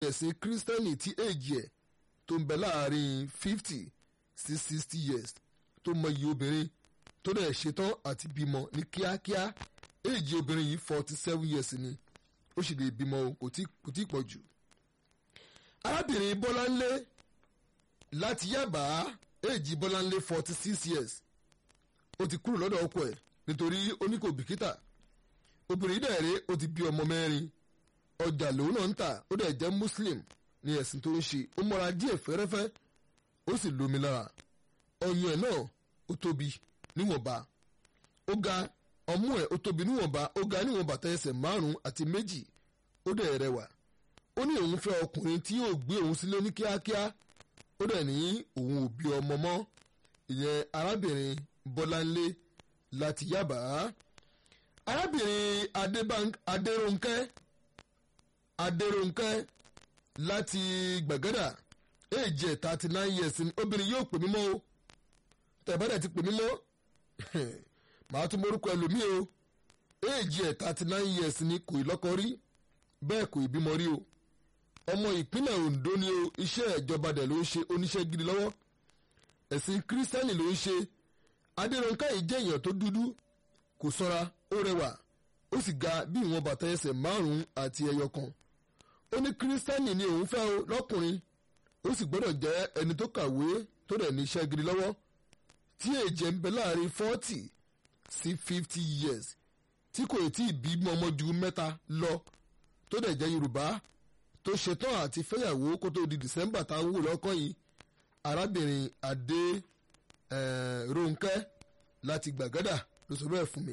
tẹ̀sìn kírísítẹ́nì tí èjì ẹ̀ tó ń bẹ láàrin fifty sí sixty years tó mọ iye obìnrin tó dẹ̀ ṣetán àti bímọ ní kíákíá èjì obìnrin yìí forty seven years ni ó sì lè bímọ o kò tí kò tí pọ̀ jù. arábìnrin bọ́láńlé láti yábà èjì bọ́láńlé forty six years ó ti kúrò lọ́dọ̀ ọkọ ẹ̀ nítorí ó ní kò bìkítà obìnrin dẹ̀ rèé ó ti bí ọmọ mẹ́rin ọjà lòun náà ń tà ó dẹ̀ jẹ́ muslim ní ẹ̀sìn tó ń ṣe ó mọ́ra díẹ̀ fẹ́rẹ́fẹ́ ó sì lómi lára ọyàn ẹ̀ náà ó tóbi níwọ̀nba ó ga ọmú ẹ̀ ó tóbi níwọ̀nba ó ga níwọ̀nba tẹ ẹsẹ̀ márùn-ún àti méjì ó dẹ̀ rẹwà ó ní òun fẹ́ ọkùnrin tí yóò gbé òun sílé ní kíákíá ó dẹ̀ ní òun ò bí ọmọ mọ́ ìyẹn arábìnrin bọ́láńlé láti yábà arábìnrin adérónkẹ́ adérónkẹ́ láti gbàgádà èjì ẹ̀ thirty nine years ni obìnrin yóò pè mí mọ́ o tẹ̀bẹ́rẹ̀ ti pè mí mọ́ màá tún morúkọ ẹlòmíì o èjì ẹ̀ thirty nine years ni kò ì lọ́kọ rí bẹ́ẹ̀ kò ì bímọ rí o ọmọ ìpínlẹ̀ Ondo ni o iṣẹ́ ìjọba dẹ̀ ló ń ṣe oníṣẹ́ gidi lọ́wọ́ ẹ̀sìn kírísítẹ́nì ló ń ṣe adérónkẹ́ yìí jẹ́ èèyàn tó dúdú kò sanra ó rẹwà ó sì ga bí ìwọ̀n bàtà ẹsẹ̀ márùn-ún àti ẹyọ kan ó ní kírísítẹ́nì ni òun fẹ́ o lọ́kùnrin ó sì gbọ́dọ̀ jẹ́ ẹni tó kàwé tó dẹ̀ ní iṣẹ́ gidi lọ́wọ́ tí èjẹ̀ ń bẹ láàrin forty sí fifty years tí kò tí ì bí ọmọ ju mẹ́ta lọ tó dẹ̀ jẹ́ Yorùbá tó ṣetán àti fẹ́yàwó kó tó di December tá a wò lọ́kàn yìí arábìnrin Adé Rónkẹ́ láti Gbàgádà ló sọ bẹ́ẹ̀ fún mi.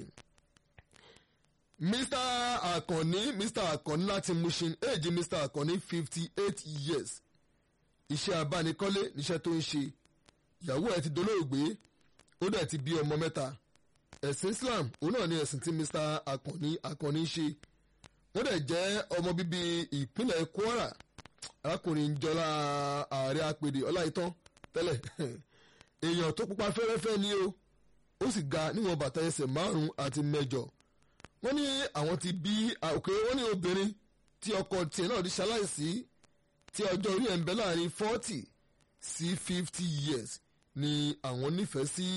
Mr. Akànní Mr. Akànní láti Mushin èjì Mr. Akànní fifty eight years iṣẹ́ abánikọ́lé níṣẹ́ tó ń ṣe ìyàwó ẹ̀ ti dolóògbé ó dẹ̀ ti bí ọmọ mẹ́ta ẹ̀sìn Islam òun náà ni ẹ̀sìn tí Mr. Akànní Akànní ṣe wọ́n dẹ̀ jẹ́ ọmọ bíbí ìpínlẹ̀ Kwara arákùnrin jọlá ààrẹ apèdè ọláìtàn tẹ́lẹ̀ èèyàn tó pupa fẹ́rẹ́fẹ́ ni o ó sì ga níwọ̀n bàtà ẹsẹ̀ márùn-ún àti mẹ́jọ wọ́n ní àwọn ti bí òkè wọ́n ní obìnrin tí ọkọ tiẹ̀ náà di ṣaláìsí tí ọjọ́ orí ẹ̀ ń bẹ láàrin forty sí fifty years ni àwọn nífẹ̀ẹ́ sí.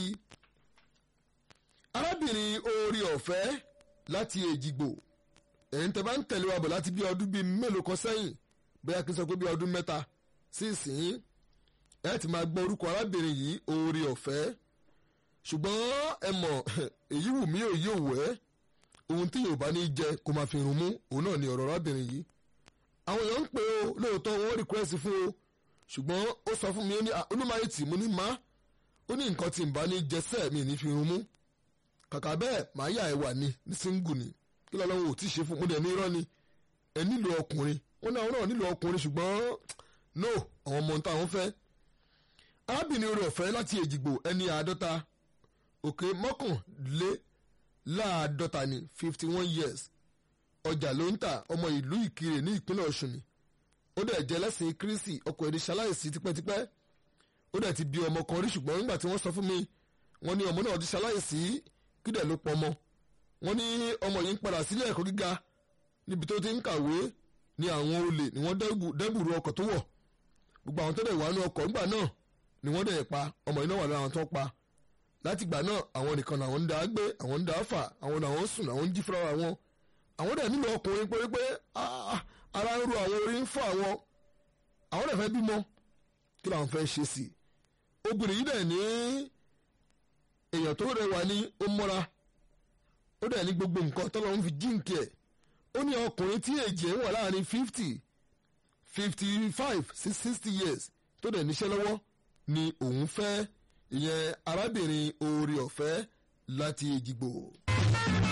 arábìnrin oore ọ̀fẹ́ láti èjìgbò ẹ̀yin tẹ́ bá ń tẹ̀lé wa bọ̀ láti bí ọdún bíi mélòó kan sẹ́yìn bóyá kí n sọ pé bí ọdún mẹ́ta sí ìsìn ẹ ti máa gbọ́ orúkọ arábìnrin yìí oore ọ̀fẹ́ ṣùgbọ́n ẹ mọ̀ èyí wù mí òye òwẹ́ ohun tí yorùbá ní jẹ kó máa fi rún mú òun náà ni ọ̀rọ̀ arábìnrin yìí àwọn èèyàn ń pè ó lóòótọ́ wọn request fún o ṣùgbọ́n ó sọ fún mi ó ní olúmayẹtì mo ní má ó ní nǹkan tí n bá ní jẹsẹ́ mi ní fi rún mú kàkà bẹ́ẹ̀ màá yà ẹ wà ní ní single ni kí lọ́lọ́wọ́ ò tí ì ṣe fún mo dẹ̀ ní irọ́ ni ẹ nílò ọkùnrin wọn náà wọn náà nílò ọkùnrin ṣùgbọ́n no àwọn ọmọ táwọn fẹ́ arábìnrin orí ọ̀fẹ́ láti èjìgbò ẹni àádọ́ta òkè mọ́kànlé láàádọ́ta ní fifty one years ọjà ló ń tà ọmọ ìlú ìkirè ní ìpínlẹ̀ ọ̀ṣun ni ó dẹ̀ jẹ́ lẹ́sìn kírísì ọkọ ẹ̀rí ṣaláìsí tipẹ́tipẹ́ ó dẹ̀ ti bí ọmọ kan rí ṣùgbọ́n nígbà tí wọ́n sọ fún mi wọ́n ní ọmọ náà ti ṣaláìsí kí dẹ̀ ló pọ̀ ọmọ wọ́n ní ọmọ yìí ń padà sílé ẹ̀kọ́ gíga níbi tó ti ń kàwé ní àwọn olè ni wọ́n dẹ́bùrú ọkọ̀ tó wọ̀ gbogbo àwọn tó dẹ̀ wà ní ọkọ̀ nígbà náà ni wọ́n dẹ̀ pa ọmọ yìí náà wà lára àwọn tó pa látìgbà náà àwọn nìkan làwọn ń dá gbé àwọn ń dá fà àwọn làwọn ń sùn làwọn ń jí fúnra wọn àwọn dẹ̀ nílò ọkùnrin pé pé ara ń ro àwọn orí ń fọ́ àwọn àwọn dẹ̀ fẹ́ bímọ kí làwọn fẹ́ ṣe sí i obìnrin yìí dẹ̀ ní èèyàn tó rẹwà ní ó mọ́ra ó dẹ̀ ní gbogbo nǹkan tọ́lọ́ ń fi jíǹkì ẹ̀ ó ní ọkùnrin tí èjì ẹ̀ wà láàrin fifty fifty five sí sixty years tó dẹ̀ níṣẹ́ lọ́wọ́ ni òun fẹ́ ìyẹn arábìnrin oore ọ̀fẹ́ láti Èjìgbò.